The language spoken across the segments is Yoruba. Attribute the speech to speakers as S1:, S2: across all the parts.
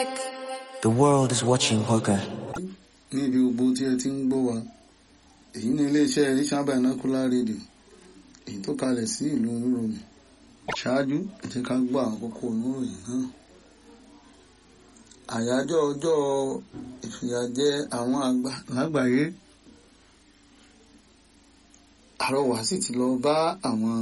S1: like the world is watching Hoka.
S2: ní ibi gbogbo tí ẹ ti ń gbọ́ wa èyí ni iléeṣẹ́ Richard Binocular Radio èyí tó kalẹ̀ sí ìlú Oníròyìn ṣáájú ẹ jẹ́ ká gbọ́ àwọn kókó oníròyìn náà àyájọ́ ọjọ́ ìfìyàjẹ àwọn àgbà lágbàáyé àrọwà sì ti lọ bá àwọn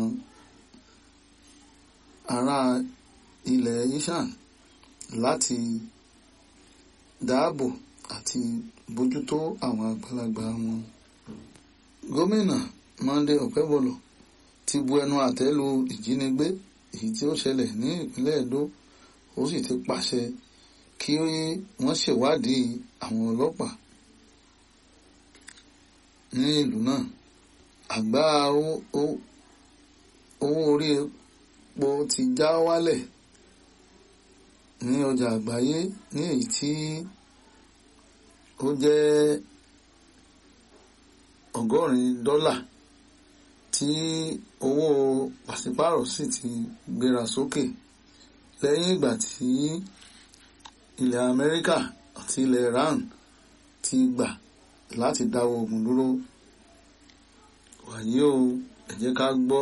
S2: ará ilẹ̀ Ishan láti dáàbò àti bójútó àwọn àgbàlagbà wọn. gómìnà Monday Okebolo ti bu ẹnu àtẹ́ lu ìjínigbé èyí tí ó ṣẹlẹ̀ ní ìpínlẹ̀ Edo ó sì ti pàṣẹ kí wọ́n ṣèwádìí àwọn ọlọ́pàá ní ìlú náà àgbá owó orí epo ti já wálẹ̀ ní ọjà àgbáyé ní èyí tí ó jẹ́ ọgọ́rin dọ́là tí owó pàṣípàrọ̀ sì ti gbéra sókè lẹ́yìn ìgbà tí ilẹ̀ Amẹ́ríkà àti ilẹ̀ Iran ti gbà láti dáwọ́ ogun dúró wàyí o ẹ jẹ́ ká gbọ́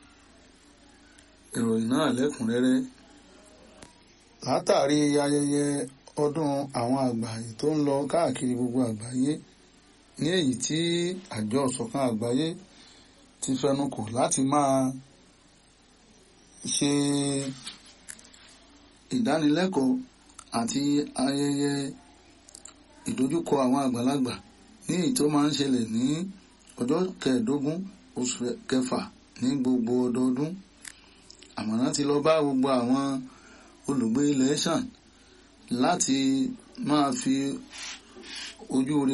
S2: ìròyìn náà lẹ́kùnrẹ́rẹ́ látàrí ayẹyẹ ọdún àwọn àgbà yìí tó ń lọ káàkiri gbogbo àgbáyé ní èyí tí àjọ ìṣọ̀kan àgbáyé ti fẹnukò láti máa ṣe ìdánilẹ́kọ̀ọ́ àti ayẹyẹ ìdojúkọ àwọn àgbàlagbà ní èyí tó máa ń ṣẹlẹ̀ ní ọjọ́ kẹẹ̀ẹ́dógún oṣù kẹfà ní gbogbo ọdọọdún àmọ̀ràn ti lọ bá gbogbo àwọn olùgbé ilẹ̀ ṣàn láti máa fi ojú rí